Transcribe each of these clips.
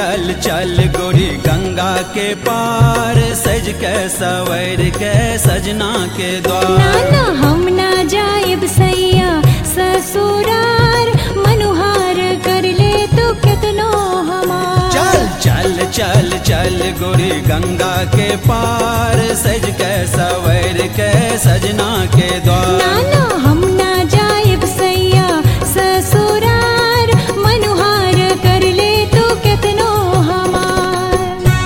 चल चल गोरी गंगा के पार सज के सवर के सजना के द्वार नाना हम ना जाएब सैया ससुरार मनुहार कर ले तो कितनो हमार चल चल चल चल गोरी गंगा के पार सज के सवर के सजना के द्वार नाना हम ना जाएब सैया ससुरार मनुहार कर ले तो कितनो हमार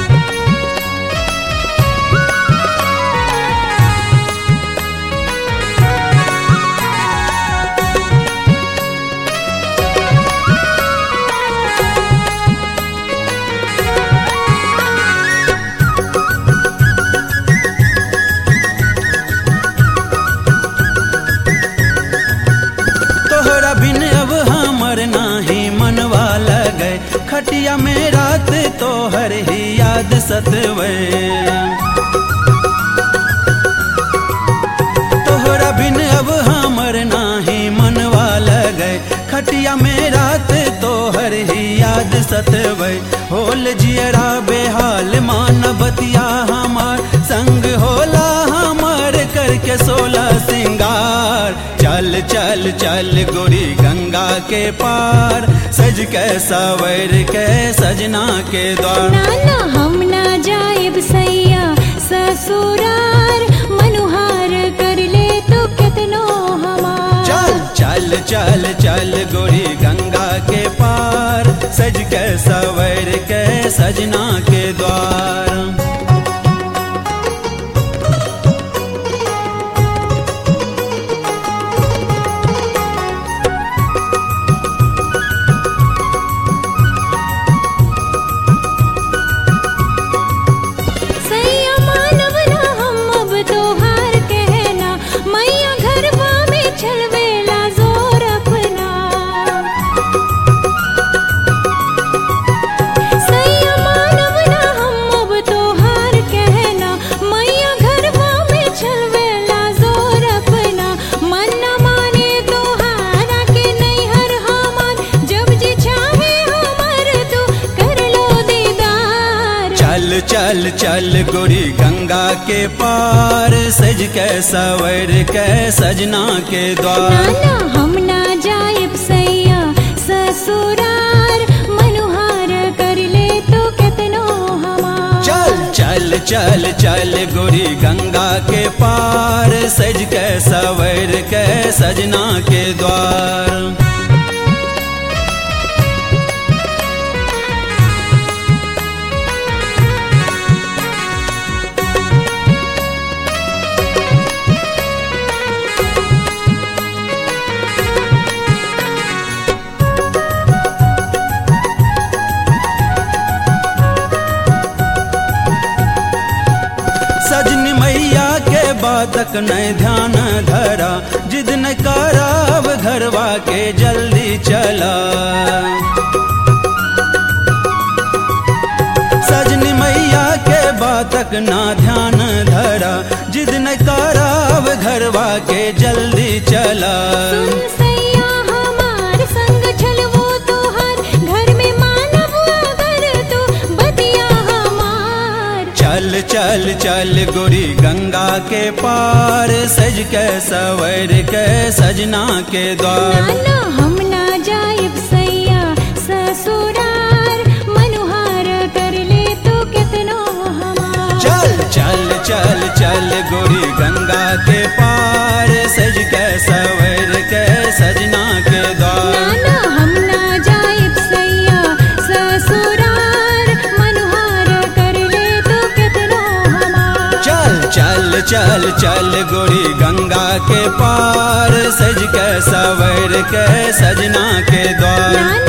तोहरा बिन अब हमर नाही मनवा लगे खटिया में रात तोहर ही याद सतवे तोहरा बिन अब हमर नाही मनवा लगे खटिया में रात तोहर ही याद सतवे होल जियरा बेहाल मान बतिया हमार संग होला हमार करके सोलह सिंगार चल चल चल गोरी गंगा के पार सज के सवर के सजना के द्वार नाना हम ना जाएब सैया ससुरार मनुहार कर ले तो कितनो हमार चल चल चल चल गोरी गंगा के पार सज के सवर के सजना के द्वार सैया मानव ना हम अब तोहार कहना मैया घरवा में छलवेला जोर अपना सैया मानव ना हम अब तोहार कहना मैया घरवा में छलवेला जोर अपना मन न माने तोहारा के नैहर हमार जब जी चाहे हमर तू कर लो दीदार चल चल चल गोरी गंगा के पार सज के सवर के सजना के द्वार नाना हम ना जाएब सैया ससुरार मनुहार कर ले तो कितनो हमार चल चल चल चल गोरी गंगा के पार सज के सवर के सजना के द्वार सजनी मैया के बातक नहीं ध्यान धरा जिद न कराब घरवा के जल्दी चला सजनी मैया के बातक ना ध्यान धरा जिद न कराब घरवा के जल्दी चला सुन सैया हमार संग छलवो तोहार घर में मानव अगर तू बतिया हमार चल चल चल गोरी गंगा के पार सज के सवर के सजना के द्वार नाना हम ना जाएब सैया ससुरार मनुहार कर ले तो कितनो हमार चल चल चल चल गोरी गंगा के पार सज के सवर के सजना के द्वार नाना हम ना जाएब सैया ससुरार मनुहार कर ले तो कितनो हमार चल चल चल चल गोरी गंगा के पार सज के सवर के सजना के द्वार नाना